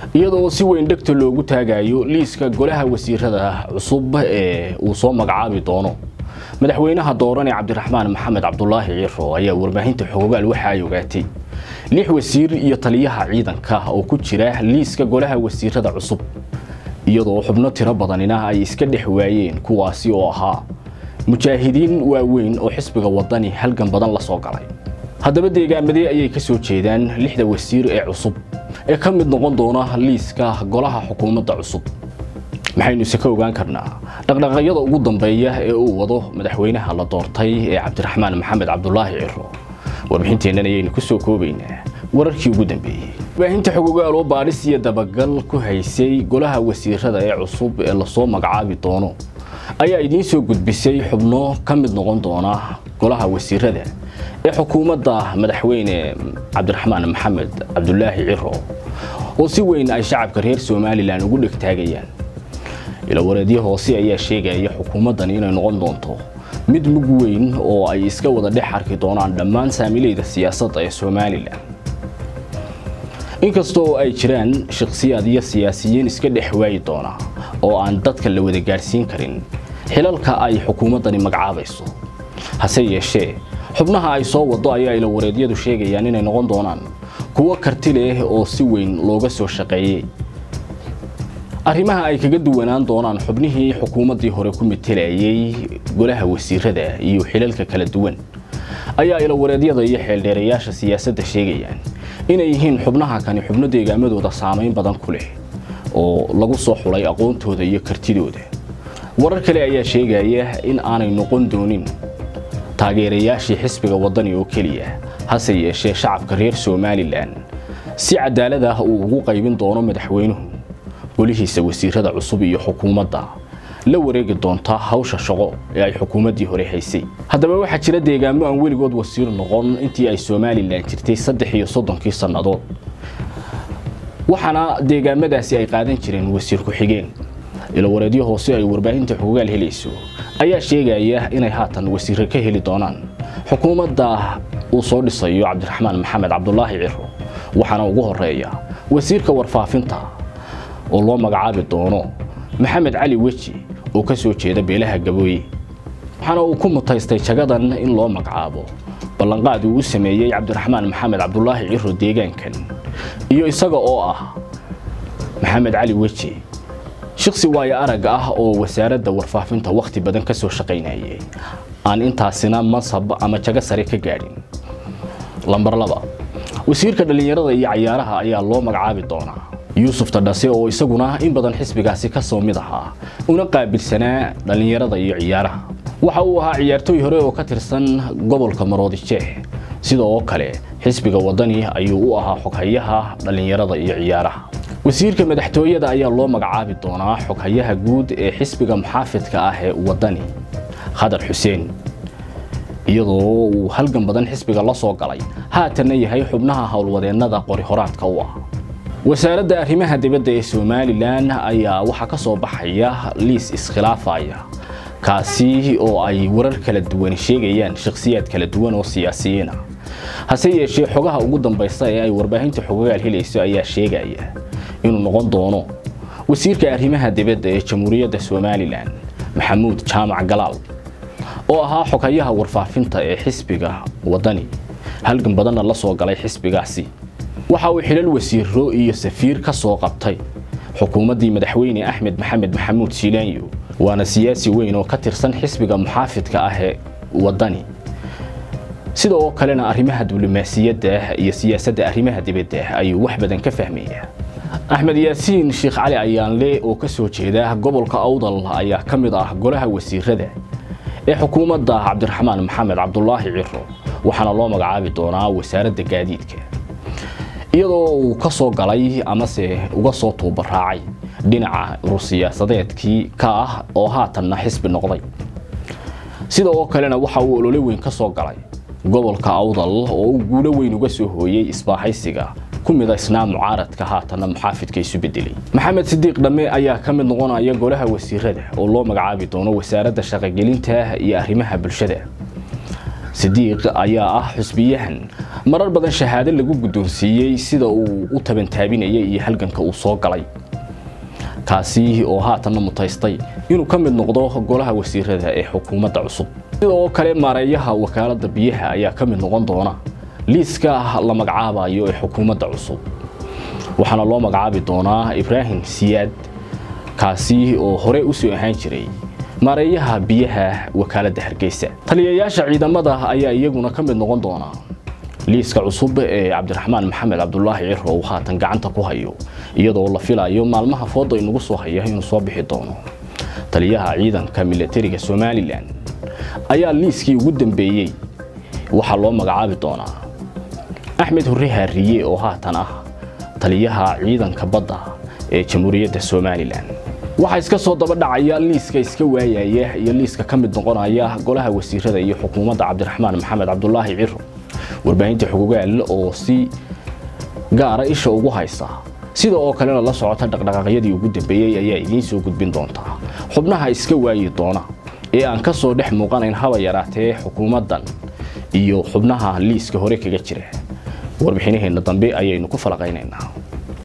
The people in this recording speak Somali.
iyadoo si weyn dhegta loogu taagayo liiska golaha wasiirada cusub ee uu soo magacaabi doono madaxweynaha dooran ee cabdiraxmaan maxamed cabdulaahi ciro ayaa warbaahinta xogogaal waxa ay ogaatay lix wasiir iyo taliyaha ciidanka oo ku jira liiska golaha wasiirada cusub iyadoo xubno tiro badanina ay iska dhex waayeen kuwaasi oo ahaa mujaahidiin waaweyn oo xisbiga wadani halgan badan la soo galay haddaba deegaamadee ayay ka soo jeedaan lixda wasiir ee cusub ee ka mid noqon doona liiska golaha xukuumadda cusub maxaynu ise ka ogaan karnaa dhaqdhaqaaqyada ugu dambeeya ee uu wado madaxweynaha la doortay ee cabdiraxmaan maxamed cabdulaahi ciro warbixinteennan ayaynu ku soo koobaynaa wararkii ugu dambeeyey warbaahinta xogogaal oo baadhis iyo dabagal ku haysay golaha wasiirada ee cusub ee lasoo magacaabi doono ayaa idiin soo gudbisay xubno ka mid noqon doona golaha wasiirada ee xukuumadda madaxweyne cabdiraxmaan maxamed cabdulaahi ciro oo si weyn ay shacabka reer somalilan ugu dhegtaagayaan ilawareedyo hoose ayaa sheegaya xukuumaddani inay noqon doonto mid mug weyn oo ay iska wada dhex arki doonaan dhammaan saamileyda siyaasadda ee somalilan inkastoo ay jiraan shakhsiyaad iyo siyaasiyiin iska dhex waayi doona oo aan dadka la wada gaadhsiin karin xilalka ay xukuumaddani magacaabayso hase yeeshee xubnaha ay soo wado ayaa ilawareedyadu sheegayaan inay noqon doonaan kuwo karti leh oo si weyn looga soo shaqeeyey arrimaha ay kaga duwanaan doonaan xubnihii xukuumaddii hore ku matelayay golaha wasiirada iyo xilalka kala duwan ayaa ilawareedyada iyo xeeldheerayaasha siyaasadda sheegayaan inay yihiin xubnaha kani xubno deegaamadooda saamayn badan ku leh oo lagu soo xulay aqoontooda iyo kartidooda warar kale ayaa sheegaya in aanay noqon doonin taageerayaashii xisbiga waddani oo keliya hase yeeshee shacabka reer somalilan si cadaalad ah uu ugu qaybin doono madaxweynuhu golihiisa wasiirada cusub iyo xukuumadda la wareegi doonta hawsha shaqo ee ay xukuumaddii hore haysay haddaba waxaa jira deegaamo aan weligood wasiir noqon intii ay somalilan jirtay saddex iyo soddonkii sannadood waxaana deegaamadaasi ay qaadan jireen wasiir ku-xigeen ilawareedyo hoose ay warbaahinta xogogaal helayso ayaa sheegaya inay haatan wasiirro ka heli doonaan xukuumadda uu soo dhisayo cabdiraxmaan maxamed cabdulaahi ciro waxaana ugu horeeya wasiirka warfaafinta oo loo magacaabi doono maxamed cali weji oo ka soo jeeda beelaha gabooye waxaana uu ku mutaystay jagadan in loo magacaabo ballanqaad uu u sameeyey cabdiraxmaan maxamed cabdulaahi ciro deegaankan iyo isaga oo ah maxamed cali weji shaqsi waayo arag ah oo wasaaradda warfaafinta wakhti badan ka soo shaqaynayay aan intaasina mansab ama jago sare ka gaadhin lambar laba wasiirka dhallinyarada iyo cayaaraha ayaa loo magacaabi doonaa yuusuf tadhase oo isaguna in badan xisbigaasi ka soo mid ahaa una qaabilsanaa dhallinyarada iyo ciyaaraha waxa uu ahaa ciyaartooy hore oo ka tirsan gobolka maroodijeex sida oo kale xisbiga waddani ayuu u ahaa xoghayaha dhallinyarada iyo ciyaaraha wasiirka madaxtooyada ayaa loo magacaabi doonaa xoghayaha guud ee xisbiga muxaafidka ah ee waddani khadar xuseen iyadoo uu halgan badan xisbiga la soo galay haatanna yahay xubnaha howlwadeennada qori horaadka u ah wasaaradda arrimaha dibadda ee somalilan ayaa waxaa ka soo baxaya liis iskhilaafaya kaasi oo ay warar kala duwan sheegayaan shakhsiyaad kala duwan oo siyaasiyiin ah hase yeeshee xogaha ugu dambaysta ee ay warbaahinta xogogaal helayso ayaa sheegaya inuu noqon doono wasiirka arrimaha dibadda ee jamhuuriyadda somalilan maxamuud jaamac galaal oo ahaa xoghayaha warfaafinta ee xisbiga waddani halgan badanna la soo galay xisbigaasi waxa uu xilal wasiiro iyo safiir ka soo qabtay xukuumaddii madaxweyne axmed maxamed maxamuud siilaanyo waana siyaasi weyn oo ka tirsan xisbiga muxaafidka ah ee waddani sida oo kalena arrimaha diblomaasiyadda iyo siyaasadda arrimaha dibadda ayuu wax badan ka fahmaya axmed yaasiin sheekh cali ayaanle oo ka soo jeeda gobolka awdal ayaa ka mid ah golaha wasiirada ee xukuumadda cabdiraxmaan maxamed cabdulaahi ciro waxaana loo magacaabi doonaa wasaaradda gaadiidka iyadoo uu ka soo galay amase uga soo tuubaraacay dhinaca urur-siyaasadeedkii ka ah oo haatanna xisbi noqday sida oo kalena waxa uu olole weyn ka soo galay gobolka awdal oo uu guulo weyn uga soo hooyey isbaaxaysiga ku midaysnaa mucaaradka haatanna muxaafidka isu bedelay maxamed sidiiq dhamme ayaa ka mid noqonaya golaha wasiirada oo loo magacaabi doono wasaaradda shaqogelinta iyo arrimaha bulshada sidiiq ayaa ah xusbiyahan marar badan shahaado lagu guddoonsiiyey sida uu u tabantaabinayay iyo halganka uu soo galay kaasi oo haatanna mutaystay inuu ka mid noqdo golaha wasiirada ee xukuumadda cusub sidoo kale maareeyaha wakaaladda biyaha ayaa ka mid noqon doona liiska la magacaabayo ee xukuumadda cusub waxaana loo magacaabi doonaa ibraahim siyaad kaasi oo hore u soo ahaan jiray maareeyaha biyaha wakaaladda hargeysa taliyayaasha ciidamada ayaa iyaguna ka mid noqon doona liiska cusub ee cabdiraxmaan maxamed cabdulaahi ciro uu haatan gacanta ku hayo iyadoo la filayo maalmaha fooda inagu soo haya inuu soo bixi doono taliyaha ciidanka milatariga somalilan ayaa liiskii ugu dambeeyey waxaa loo magacaabi doonaa axmed hurre haariye oo haatan ah taliyaha ciidanka badda ee jamhuuriyadda somalilan waxaa iska soo daba dhacaya liiska iska waayaya iyo liiska ka mid noqonaya golaha wasiirada iyo xukuumadda cabdiraxmaan maxamed cabdulaahi ciro warbaahinta xugugaal oo si gaara isha ugu haysa sida oo kalena la socota dhaqdhaqaaqyadii ugu dambeeyey ayaa idiin soo gudbin doontaa xubnaha iska waayi doona ee aan ka soo dhex muuqanayn haba yaraatee xukuumaddan iyo xubnaha liiska hore kaga jira warbixinaheenna dambe ayaynu ku falaqaynaynaa